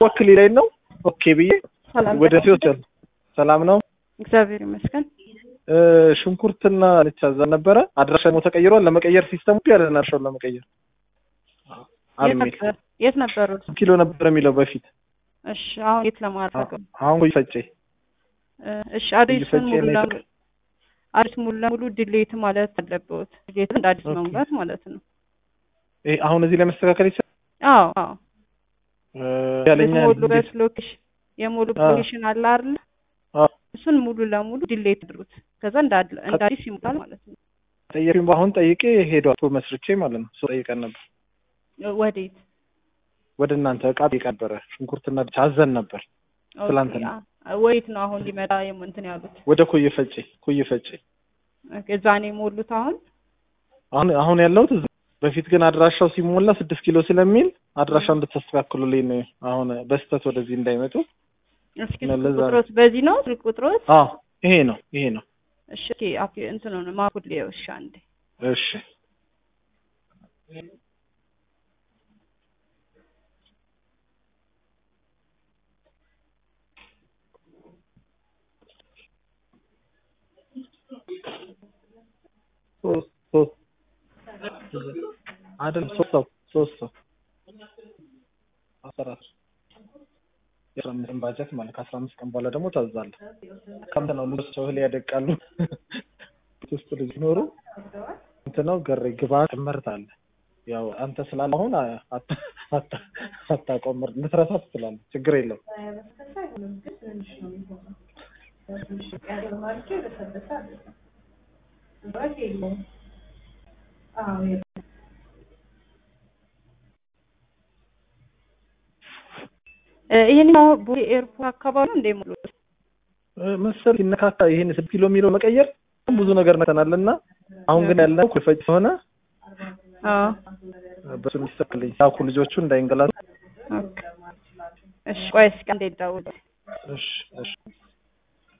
ወክል ላይ ነው። ኦኬ ብዬ ሰላም ወደ ሲወት ሰላም ነው። እግዚአብሔር ይመስገን። እ፣ ሽንኩርትና ልቻ እዛ ነበረ። አድራሻ ደግሞ ተቀይሯል። ለመቀየር ሲስተሙ ያለ አድራሻውን ለመቀየር የት አልሚል ነበር የት ነበሩ? ኪሎ ነበር የሚለው በፊት። እሺ አሁን የት ለማድረግ ነው? አሁን ቆይ ፈጬ እ፣ እሺ አዲሱን ፈጬ ሙሉ ነው ለሙሉ አዲስ ሙሉ ለሙሉ ዲሌት ማለት አለበት። ዲሌት እንደ አዲስ ኦኬ። መሙላት ማለት ነው። ይሄ አሁን እዚህ ላይ መስተካከል ይችላል። አዎ አዎ እ፣ ያለኛ የሞሉበት ሎኬሽን የሞሉ አዎ። ሎኬሽን አለ አይደል? አዎ። እሱን ሙሉ ለሙሉ ዲሌት አድርጉት። ከዛ እንደ አድ- እንደ አዲስ ይሞላል ማለት ነው። ጠየቅኝ። አሁን ጠይቄ ሄዷል። ቶ መስርቼ ማለት ነው። እሱ ጠይቀን ነበር። ወዴት? ወደ እናንተ እቃ ጠይቀን ነበረ። ሽንኩርትና ብቻ አዘን ነበር። ኦኬ፣ ትላንትና። አ- ወዴት ነው አሁን ሊመጣ የም- እንትን ያሉት? ወደ ኮየ ፈጬ ኮየ ፈጬ ኦኬ፣ እዛ ነው የሞሉት አሁን አሁን አሁን ያለሁት እዛ። በፊት ግን አድራሻው ሲሞላ ስድስት ኪሎ ስለሚል አድራሻው እንድታስተካክሉልኝ ነው። አሁን በስተት ወደዚህ እንዳይመጡ። እስኪ ነው ስልክ ለዛ ነው። ቁጥሮት በዚህ ነው ስልክ ቁጥሮት? አዎ ይሄ ነው ይሄ ነው። እሺ ኦኬ፣ አፕ እንትን ነው ማፑል እሺ፣ አንዴ እሺ ሶስት ሶስት አይደል ሶስት ሰው ሶስት ሰው አስራ አራት የአስራ አምስት ባጀት ማለት ከአስራ አምስት ቀን በኋላ ደግሞ ታዛለህ። ከምት ነው ልጆች እህል ያደቃሉ ውስጥ ልጅ ኖሩ እንትን ነው ገሬ ግባ ትምህርት አለ። ያው አንተ ስላለ አሁን አታ- አታ- አታቆም ልትረሳ ትችላለህ። ችግር የለም። እ፣ ይሄኛው ቦሌ ኤርፖርት አካባቢ ነው እንደ ሙሉት እ፣ መሰል ሲነካካ ይሄን ስድስት ኪሎ የሚለው መቀየር ብዙ ነገር ነተናል እና አሁን ግን ያለው ኩፈጭ ስለሆነ አዎ በሱ እንዲሰክልኝ ያኩ ልጆቹ እንዳይንገላቱ ኦኬ። እሺ ቆይ እስኪ አንዴ ልደውል። እሺ እሺ